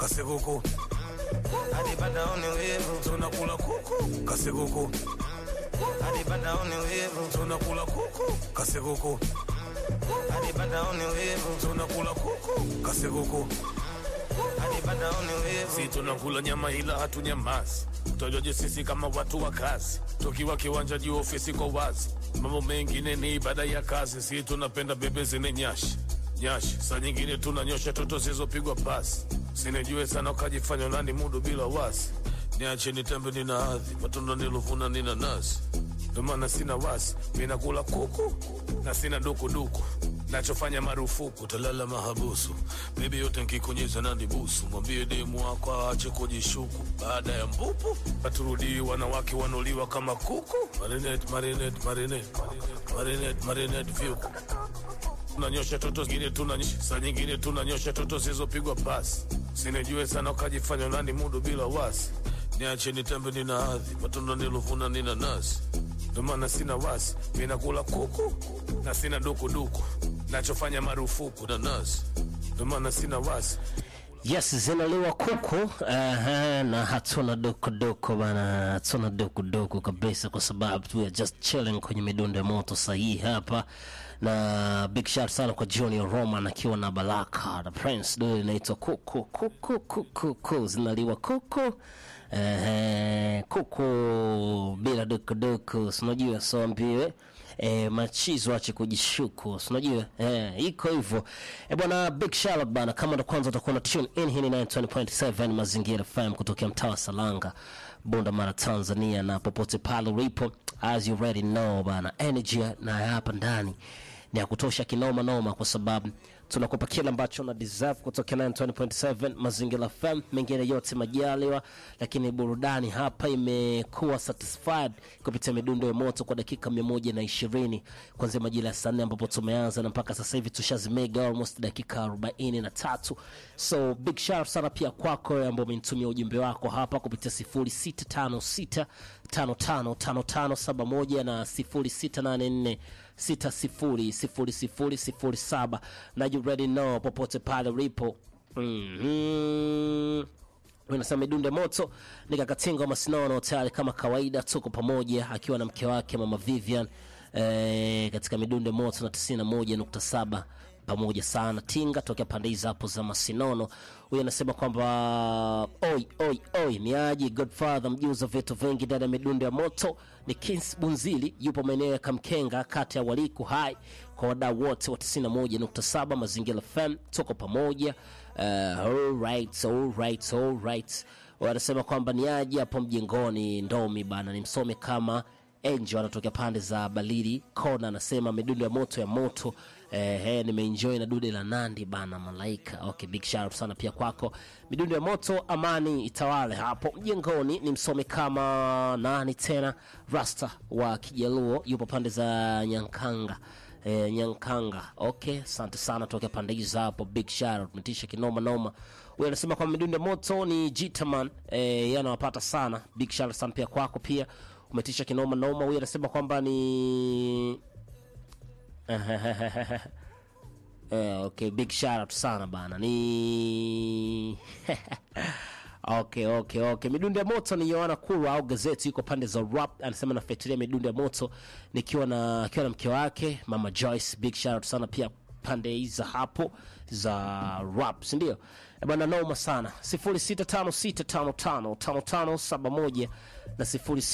kasekuku Adipata oni wivu, tunakula kuku kasekuku adipata oni wivu, tunakula kuku kasekuku adipata oni wivu, tunakula kuku kasekuku adipata oni wivu. si tunakula nyama ila hatunyamazi utajoje sisi kama watu wa kazi tukiwa kiwanja juu ofisi kwa wazi mambo mengine ni ibada ya kazi si tunapenda bebe zine nyashi nyashi saa nyingine tunanyosha toto zilizopigwa pasi sinijue sana ukajifanya nani mudu bila wasi niache nitembe nina hadhi matunda nilovuna nina nasi ndo maana sina wasi minakula kuku na sina dukuduku nachofanya marufuku talala mahabusu bebi yote nkikunyeza na nibusu mwambie demu wako aache kujishuku baada ya mpupu paturudii wanawake wanuliwa kama kuku marinet marinet marinet marinet marinet vyuku tunanyosha toto zingine tunanyosha saa nyingine tunanyosha toto zilizopigwa pasi sinijue sana ukajifanya nani mudu bila wasi niache nitembe nina hadhi matunda nilovuna nina nasi ndo maana sina wasi minakula kuku na sina dukuduku nachofanya marufuku na nasi ndo maana sina wasi Yes, zinaliwa kuku uh, na hatuna dukuduku bana, hatuna dukuduku kabisa, kwa sababu we are just chilling kwenye midundo ya moto sahihi hapa, na big shout sana kwa Junior Roman akiwa na Baraka the Prince, do inaitwa kuku kuku kuku kuku, zinaliwa kuku uh, kuku bila dukuduku, sinajua so ambiwe e, machizo ache kujishuku sinajua e, iko hivyo e, bwana big shout bana kama ndo kwanza utakuwa na tune in hii ni 920.7 mazingira fm kutokea mtaa wa salanga bunda mara tanzania na popote pale ulipo as you already know bana energy na hapa ndani ni ya kutosha kinoma noma kwa sababu tunakupa kile ambacho na deserve kutoka 920.7 mazingira fm mengine yote majaliwa lakini burudani hapa imekuwa satisfied kupitia midundo ya moto kwa dakika 120 kuanzia majira ya saa nne ambapo tumeanza na mpaka sasa hivi tushazimega almost dakika 43 so big shout sana pia kwako wewe ambao umenitumia ujumbe wako hapa kupitia 0656 555571 na 0684 600007 na you already know popote pale ulipo mm-hmm. Unasema midunde moto nikakatinga masinono tayari kama kawaida, tuko pamoja akiwa na mke wake mama Vivian eh, katika midunde moto na 91.7 pamoja sana tinga tokea pande hizi hapo za masinono. Huyu anasema kwamba oi oi oi, ni aje Godfather mjuza vitu vingi ndani ya midundo ya moto. Ni Kins Bunzili, yupo maeneo ya Kamkenga, kata ya Waliku hai kwa wadau wote wa 91.7 Mazingira FM, tuko pamoja. Uh, alright, alright, alright. Wanasema kwamba ni aje hapo mjengoni Ndomi bana, nimsome kama Angel anatokea pande za Balili Kona, anasema midundo ya moto ya moto eh, eh, nimeenjoy na dude la Nandi bana Malaika. Okay, big shout out sana pia kwako. Midundo ya moto, amani itawale hapo mjengoni. Ni msome kama nani tena, Rasta wa Kijaluo yupo pande za Nyankanga eh, Nyankanga. Okay, asante sana tokea pande hizo hapo, big shout out, umetisha kinoma noma. Huyu anasema kwamba midundo ya moto ni Jitaman eh, yanawapata sana. Big shout out sana pia kwako pia umetisha kinoma noma. Huyu anasema kwamba ni Eh, okay, big shout out sana bana. Ni Okay, okay, okay. Midundo ya moto ni Yohana Kurwa au gazeti iko pande za rap. Anasema nafuatilia midundo ya moto nikiwa na akiwa na mke wake Mama Joyce. Big shout out sana pia pande hizi hapo za rap, si ndio? Eh, Bwana noma sana. 0656555571 na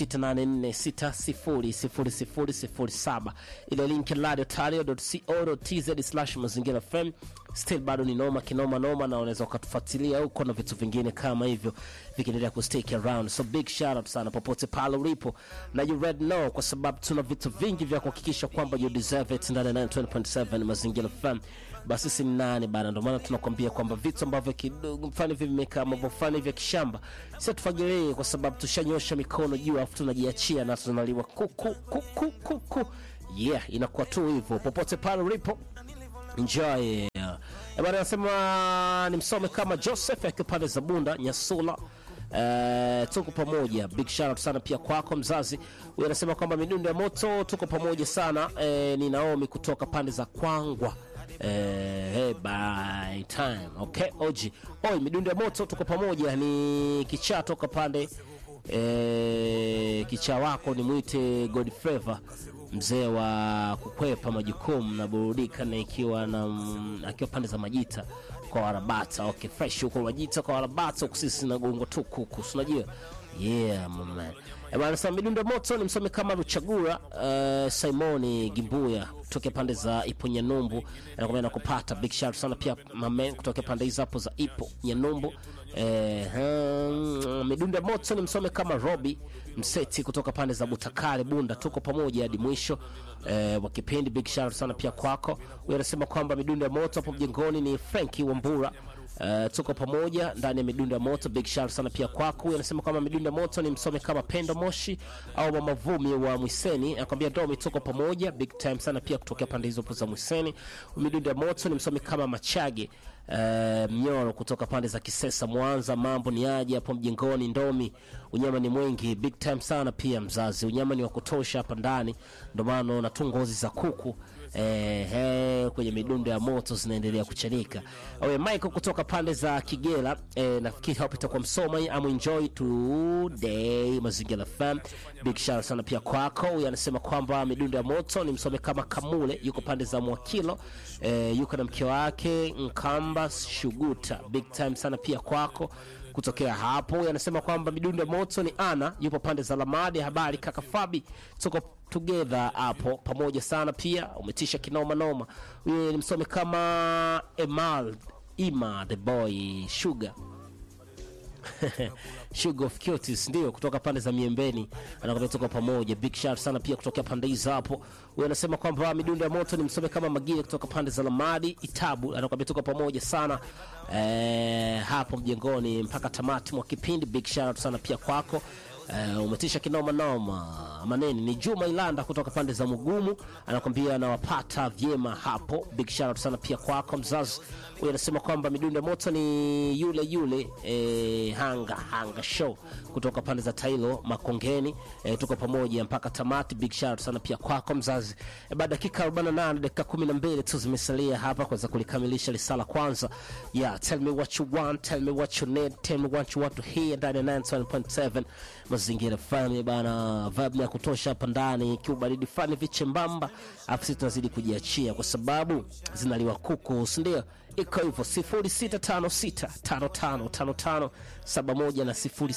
0684600007 ile link radiotario.co.tz slash mazingira fm still bado ni noma kinoma noma na unaweza ukatufuatilia huko na vitu vingine kama hivyo vikiendelea kustake around so big shout out sana popote pale ulipo na you red know kwa sababu tuna vitu vingi vya kuhakikisha kwamba you deserve it ndani ya 920.7 mazingira fm basi sisi ni nani bana ndio maana tunakwambia kwamba vitu ambavyo kidogo mfano hivi vimekaa ambavyo fani vya kishamba sio tufagilie kwa sababu tushanyosha mikono juu alafu tunajiachia na tunaliwa kuku kuku kuku yeah inakuwa tu hivyo popote pale ulipo enjoy Eh, bwana anasema nimsome kama joseph akiwa pande za bunda nyasula Uh, tuko pamoja big shout out sana pia kwako mzazi huyu anasema kwamba midundo ya moto tuko pamoja sana uh, ni naomi kutoka pande za kwangwa eh, hey, by time okay oji oi midundo ya moto tuko pamoja ni kichaa toka pande eh, kichaa wako ni mwite god flavor mzee wa kukwepa majukumu na burudika na ikiwa na mm, akiwa pande za majita kwa warabata okay fresh huko majita kwa warabata huku sisi na gongo tuku huku si unajua yeah my man Eh, bwana sasa midundo ya moto ni msomi kama Ruchagura uh, Simoni Gimbuya kutoka pande za Ipo Nyanumbu anakwambia nakupata big shout sana pia mamen kutoka pande hizo hapo za Ipo Nyanumbu eh, hmm, midundo ya moto ni msome kama Robi Mseti kutoka pande za Butakale Bunda tuko pamoja hadi mwisho eh, wa kipindi big shout sana pia kwako huyu anasema kwamba midundo ya moto hapo mjengoni ni Frankie Wambura Uh, tuko pamoja ndani ya midundo ya moto big shout sana pia kwako huyu anasema kwamba midundo ya moto ni msome kama pendo moshi au mama vumi wa mwiseni anakwambia domi tuko pamoja big time sana pia kutokea pande hizo za mwiseni midundo ya moto ni msome kama machage uh, mnyoro kutoka pande za kisesa mwanza mambo ni aje hapo mjengoni ndomi unyama ni mwingi big time sana pia mzazi unyama ni wa kutosha hapa ndani ndio maana unaona tu ngozi za kuku eh, eh, kwenye midundo ya moto zinaendelea kuchanika Oye, Michael kutoka pande za Kigera eh, nafikiri hapo itakuwa msoma I'm enjoy today Mazingira FM big shout sana pia kwako huyu anasema kwamba midundo ya moto ni msome kama Kamule yuko pande za Mwakilo eh, yuko na mke wake Nkamba Shuguta big time sana pia kwako kutokea hapo Huyu anasema kwamba midundo ya moto ni ana yupo pande za lamadi habari kaka fabi tuko together hapo pamoja sana pia umetisha kinoma noma huyu ni msome kama emal ima the boy sugar Sugar of Cuties ndio kutoka pande za Miembeni, anakwambia tuko pamoja. Big shout sana pia kutokea pande hizo hapo. Huyu anasema kwamba midundo ya moto ni msome kama Magile kutoka pande za Lamadi Itabu, anakwambia tuko pamoja sana eh, hapo mjengoni mpaka tamati mwa kipindi. Big shout sana pia kwako. Uh, umetisha kinoma noma maneni ni Juma Ilanda kutoka pande za Mugumu anakwambia anawapata vyema hapo. Big shout out sana pia kwako mzazi. Huyu anasema kwamba midundo ya moto ni yule yule eh, hanga hanga show kutoka pande za Tailo Makongeni. Eh, tuko pamoja mpaka tamati. Big shout out sana pia kwako mzazi. Eh, baada dakika 48 dakika 12 tu zimesalia hapa kuweza kulikamilisha risala kwanza. Yeah, tell me what you want, tell me what you need, tell me what you want to hear ndani ya 97.7 mazingira fulani bana, vibe ya kutosha hapa ndani, kiubaridi fulani vichembamba, afu sisi tunazidi kujiachia kwa sababu zinaliwa kuku, si ndio? Iko hivyo 0656555571 na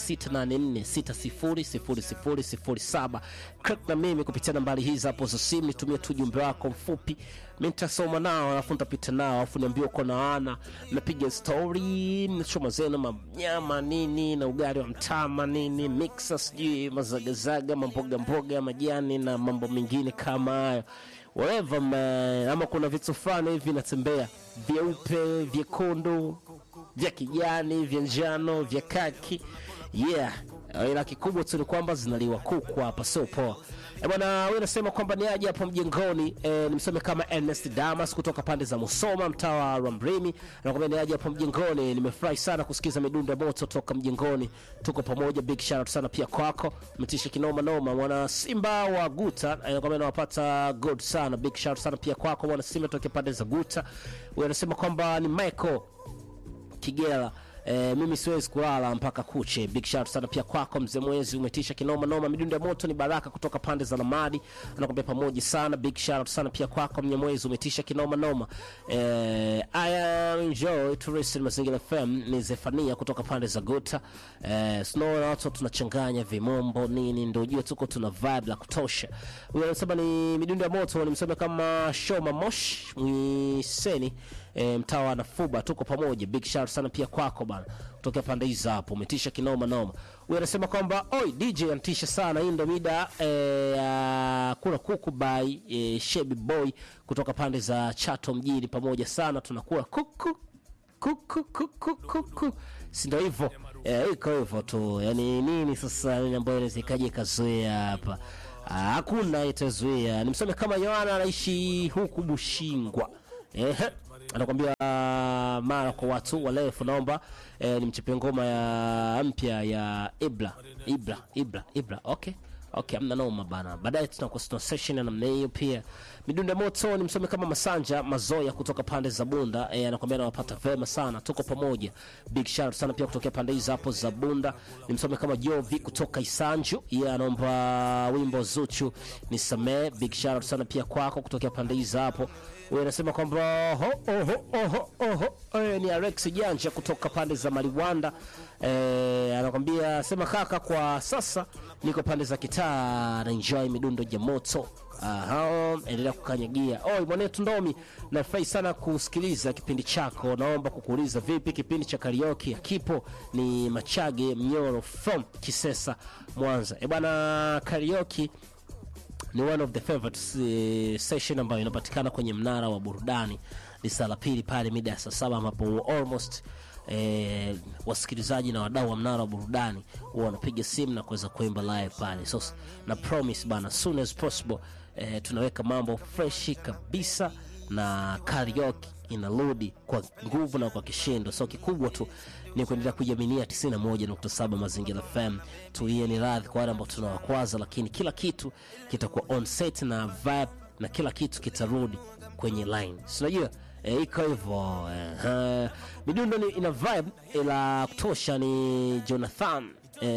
0684600007 crack na mimi kupitia nambari hizi hapo za simu, nitumie tu ujumbe wako mfupi, mi nitasoma nao, alafu nitapita nao, alafu niambie uko na ana, napiga story, nachoma zenu manyama nini na ugali wa mtama nini, mixa sijui mazagazaga, mamboga mboga, majani na mambo mengine kama hayo whatever man, ama kuna vitu fulani hivi natembea vyeupe, vyekundu, vya kijani, vya njano, vya kaki yeah. Ila kikubwa tu ni kwamba zinaliwa kuku hapa, sio poa. Eh, bwana wewe unasema kwamba ni aje hapo mjengoni eh, nimsome kama Ernest Damas kutoka pande za Musoma mtaa wa Rambrimi anakwambia ni aje hapo mjengoni nimefurahi sana kusikiza midundo ya moto toka mjengoni tuko pamoja big shout out sana pia kwako umetisha kinoma noma mwana Simba wa Guta anakwambia nawapata good sana big shout out sana pia kwako mwana Simba toka pande za Guta wewe unasema kwamba ni Michael Kigela Eh, mimi siwezi kulala mpaka kuche. Big shout sana pia kwako mzee Mwezi, umetisha kinoma noma. Midundo ya moto ni Baraka kutoka pande za Lamadi, anakuambia pamoja sana. Big shout sana pia kwako mzee Mwezi, umetisha kinoma noma. Eh, I am enjoy to listen Mazingira FM ni Zefania kutoka pande za Guta. Eh, snow na watu tunachanganya vimombo nini, ndio ujue tuko tuna vibe la kutosha. Huyo anasema ni midundo ya moto, nimsema kama Shoma Mosh Mwiseni e, mtaa wa Nafuba, tuko pamoja. Big shout sana pia kwako bana, kutokea pande hizo hapo, umetisha kinoma noma. Huyu anasema kwamba oi, DJ anatisha sana, hii ndo mida e, ya kula kuku by e, Shebi Boy kutoka pande za Chato mjini, pamoja sana, tunakula kuku kuku kuku kuku, si ndo hivyo e, iko hivyo tu. Yani nini sasa nini ambayo inaweza ikaja ikazoea hapa? Ah, Hakuna itazuia. Nimsome kama Yohana anaishi huku Bushingwa. Ehe, anakwambia ah, mara kwa watu walefu, naomba eh, nimchepe ngoma ya mpya ya Ibra Ibra Ibra Ibra. Okay, okay amna noma bana baadaye tunakuwa tuna session ya namna hiyo pia midundo ya moto ni msome kama masanja mazoya kutoka pande za bunda eh, anakwambia anawapata vema sana tuko pamoja big shout sana pia kutokea pande hizo hapo za bunda ni msome kama jovi kutoka isanju yeye anaomba wimbo zuchu ni samee big shout sana pia kwako kutokea pande hizo hapo huyo anasema kwamba oho oho oho oho eh, ni Alex Janja kutoka pande za Maliwanda eh, anakwambia sema kaka, kwa sasa niko pande za kitaa na enjoy midundo ya moto. Aha, endelea kukanyagia. Oi mwanetu Ndomi, nafurahi sana kusikiliza kipindi chako. Naomba kukuuliza vipi kipindi cha karaoke kipo? Ni Machage Mnyoro from Kisesa, Mwanza. E bwana, karaoke ni one of the favorite uh, session ambayo inapatikana kwenye mnara wa burudani ni saa la pili pale mida ya saa saba ambapo almost eh, wasikilizaji na wadau wa mnara wa burudani huwa wanapiga simu na kuweza kuimba live pale so na promise bana soon as possible eh, tunaweka mambo freshi kabisa na karaoke inarudi kwa nguvu na kwa kishindo so kikubwa tu ni kuendelea kuiaminia 91.7 mazingira fm tuiye ni radhi kwa wale ambao tunawakwaza lakini kila kitu kitakuwa on set na vibe na kila kitu kitarudi kwenye line sinajua e, iko hivyo eh, midundo ni ina vibe la kutosha ni jonathan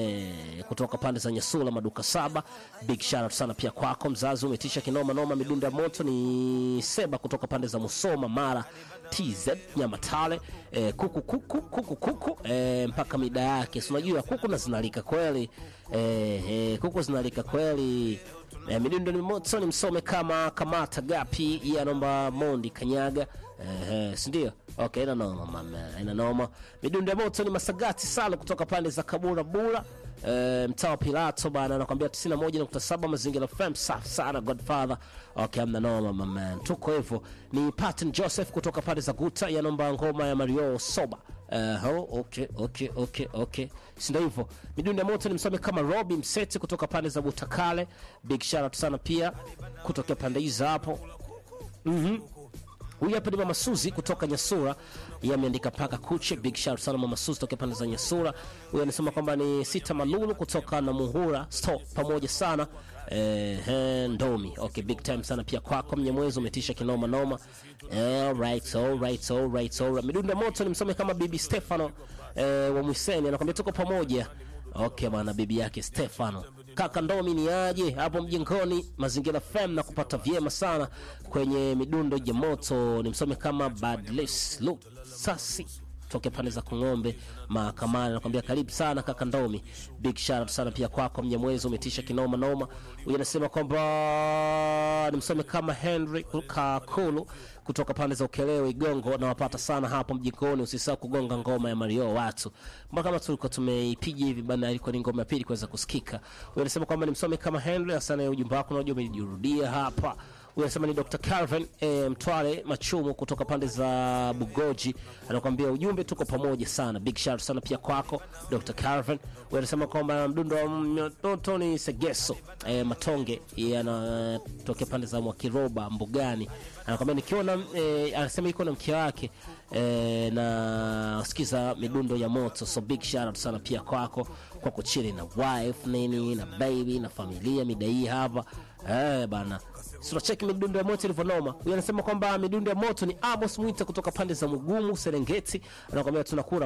Eh, kutoka pande za nyasula maduka saba big shout out sana pia kwako mzazi umetisha kinoma noma midundo ya moto ni seba kutoka pande za musoma mara tz nyamatale eh, kuku kuku kuku kuku eh, mpaka mida yake si unajua kuku na zinalika kweli eh, eh, kuku zinalika kweli eh, midundo ni moto ni msome kama kamata gapi iye anaomba mondi kanyaga eh, sindio okay ina noma mama ina noma midundo ya moto ni masagati salo kutoka pande za kabura bura eh, mtaa wa pilato bana anakwambia 91.7 mazingira fm safi sana godfather okay amna noma mama tuko hivyo ni patin joseph kutoka pande za guta yanomba ngoma ya mario soba Uh, oh, okay, okay, okay, okay. sindo hivyo midundo ya moto ni msome kama robi mseti kutoka pande za butakale big shout out sana pia kutokea pande hizo hapo huyu hapa ni mama suzi kutoka nyasura yeye ameandika paka kuche big shout sana mama suzi tokea pande za nyasura huyu anasema kwamba ni sita malulu kutoka na muhura stop pamoja sana eh, eh, ndomi okay big time sana pia kwako mnyemwezi umetisha kinoma noma eh, alright, alright, alright, alright. midundo ya moto ni msome kama bibi stefano eh, wa mwiseni anakwambia tuko pamoja okay bwana bibi yake stefano kaka ndomi ni aje hapo mjengoni mazingira fm na kupata vyema sana kwenye midundo ya moto ni msome kama badles lu sasi toke pande za kung'ombe mahakamani nakwambia karibu sana kaka ndomi big shout out sana pia kwako mnyamwezi umetisha kinoma noma huyu anasema kwamba ni msome kama henry kakulu kutoka pande za ukelewe igongo nawapata sana hapo mjikoni usisahau kugonga ngoma ya mario watu mbona kama tulikuwa tumeipiga hivi bana ilikuwa ni ngoma ya pili kuweza kusikika huyu anasema kwamba ni msome kama henry asana ujumbe wako unajua umejirudia hapa huyu anasema ni dr calvin e, mtwale machumu kutoka pande za bugoji anakuambia ujumbe tuko pamoja sana big shout sana pia kwako dr calvin huyu anasema kwamba mdundo wa mtoto ni segeso e, matonge yeye anatokea pande za mwakiroba mbugani anakwambia nikiona e, anasema iko na mke wake e, na sikiza midundo ya moto so big shout out sana pia kwako kwa kuchili na wife nini na baby na familia mida hii hapa eh, bana tunacheki midundo ya moto ilivyonoma huyu anasema kwamba midundo ya moto ni amos mwita kutoka pande za mugumu serengeti anakwambia tunakura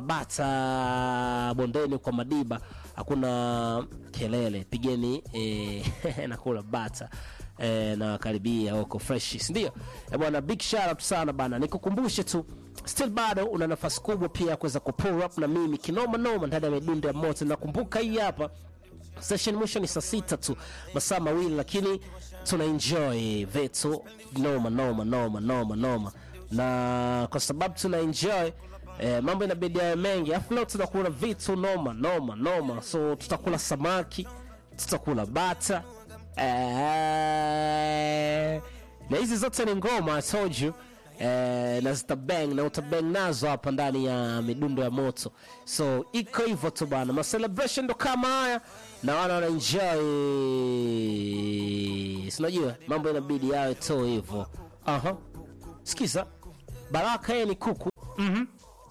bata bondeni kwa madiba hakuna kelele pigeni eh, nakula bata eh, na karibia huko fresh sindio eh, bwana big shout out sana bana nikukumbushe tu still bado una nafasi kubwa pia ya kuweza kupull up na mimi kinoma noma ndani ya midundo ya moto nakumbuka hii hapa session mwisho ni saa sita tu masaa mawili lakini tuna enjoy vitu noma noma noma noma noma na kwa sababu tuna enjoy eh, mambo inabidi yawe mengi afu leo tunakula vitu noma noma noma so tutakula samaki tutakula bata eh, na hizi zote ni ngoma I told you eh, na zitabang na utabang nazo hapa ndani ya midundo ya moto so iko hivyo tu bana macelebration ndo kama haya na wana wanaenjoy sinajua mambo inabidi yawe tu hivyo aha sikiza baraka yeye ni kuku mm-hmm.